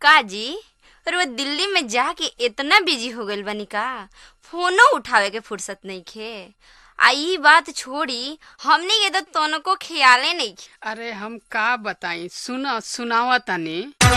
काजी रोज दिल्ली में जाके इतना बिजी हो गइल बानी का फोनो उठावे के फुर्सत नइखे आ ई बात छोड़ी हमनी के तो तनको ख्याले नइखे अरे हम का बताई सुन सुनावा तनी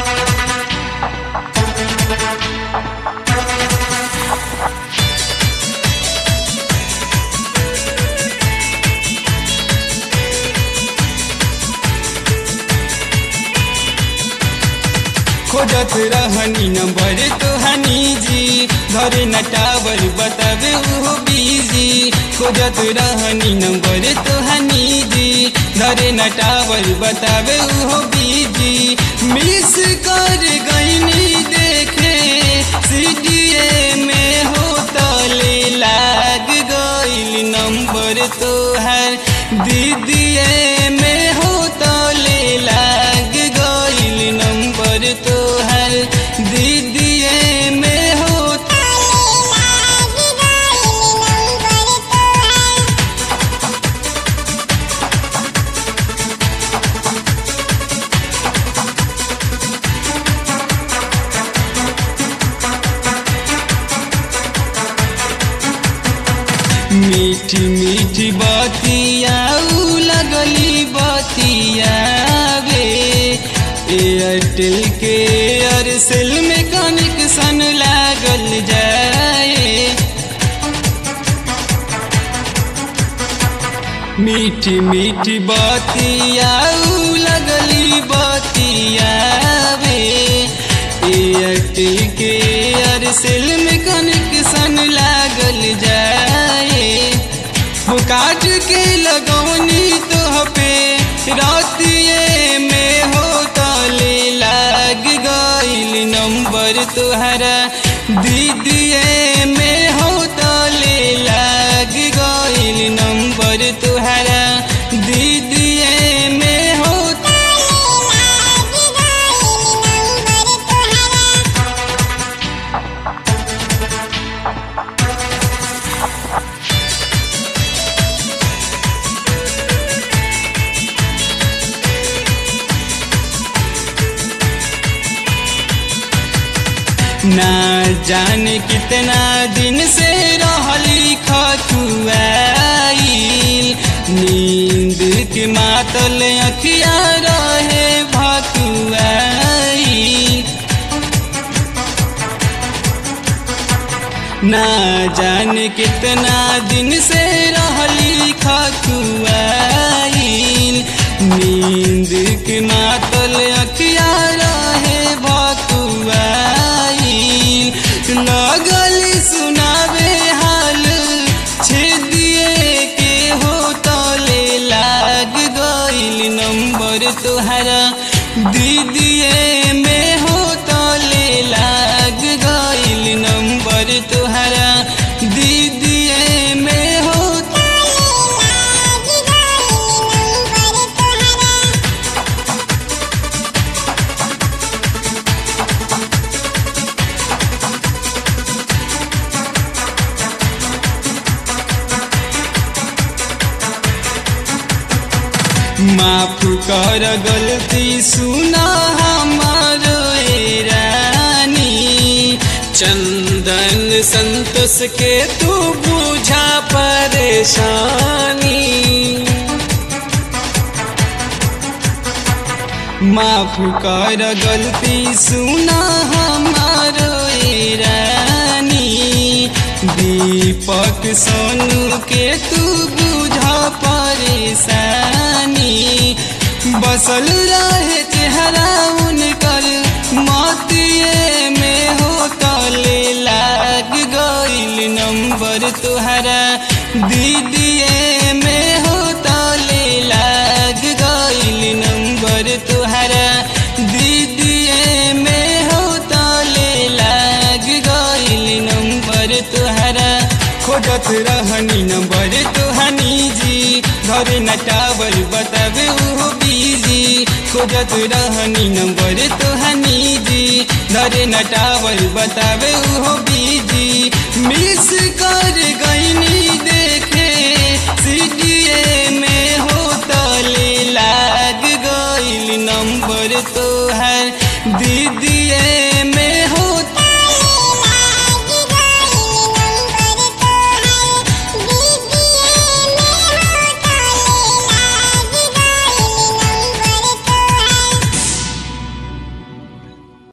खोजत रहनी नंबर तोहनी जी धरे न टावर बतावे उहो बिजी खोजत रहनी नंबर तोहनी जी धरे न टावर बतावे उहो बिजी मिस कर गईनी देखे सीडीए में हो तले लाग गईल नंबर तोहर दीदीए में हो तले लाग गईल नंबर तोहर दीदीए में हो मीठी मीठी बतिया उ लगली बतिया वे एयरटेल के एयरसेल में कनेक्शन लागल जाए मीठी मीठी बतिया उ लगली बतिया वे एयरटेल के एयरसेल में कनेक्शन लागल जाए वो काट के लगौनी तो पे रातिए में हो तले लाग गईल नंबर तुहरा दीदिए में हो तले लाग गईल नंबर तुहरा दीदिए में हो ना जाने कितना दिन से रहली खकुआईल नींद के मातल अखिया रहे भकुआईल ना जाने कितना दिन से रहली खकुआईल नींद के मातल अखिया रहे भकुआईल लगल सुनावे हाल छेदिए के हो तले लाग गईल नंबर तोहरा दीदिए में हो तले लाग गईल नंबर तोहरा दीदिए में हो माफ कर गलती सुना हमारो ए रानी चंदन संतोष के तू बुझा परेशानी माफ कर गलती सुना हमारो ए रानी दीपक सोनू के तू बुझा परेशानी बसल रहे चेहरा उनकर मोतिए में हो तले लाग गईल नंबर तुहरा दीदिए में हो तले लाग गईल नंबर तुहरा दीदिए में हो तले लाग गईल नंबर तुहरा खोजत रहनी नंबर तुहनी जी घरे न टावर बतावे उहो बिजी खोजत रहनी नंबर तुहनी जी घरे न टावर बतावे उहो बिजी मिस कर